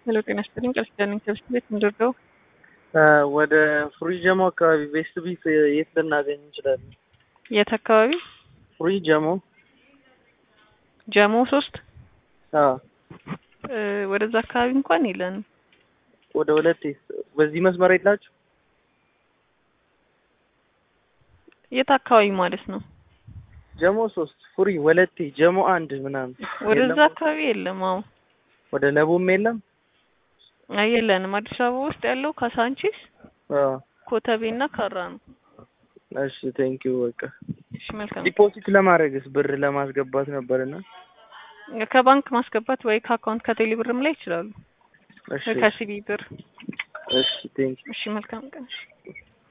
ሄሎ ጤና ይስጥልኝ ቃል ኪዳን ነኝ ከብስት ቤት ምንድርገው ወደ ፍሪ ጀሞ አካባቢ ቤስት ቢፍ የት ልናገኝ እንችላለን? የት አካባቢ ፍሪ ጀሞ ጀሞ ሶስት አዎ፣ እ ወደዛ አካባቢ እንኳን የለንም። ወደ ሁለት በዚህ መስመር የላችሁ? የት አካባቢ ማለት ነው? ጀሞ ሶስት ፍሪ ወለቴ ጀሞ አንድ ምናምን ወደዛ የለም? አካባቢ የለም። አዎ ወደ ለቡም የለም? አይ የለንም። አዲስ አበባ ውስጥ ያለው ካሳንቺስ፣ አዎ። ኮተቤና ካራ ነው። እሺ ቴንኪው በቃ እሺ መልካም። ዲፖዚት ለማድረግስ ብር ለማስገባት ነበርና ከባንክ ማስገባት ወይ ከአካውንት ከቴሌ ብርም ላይ ይችላሉ። እሺ ከሲቢ ብር። እሺ ቴንኪው እሺ መልካም ቀን። እሺ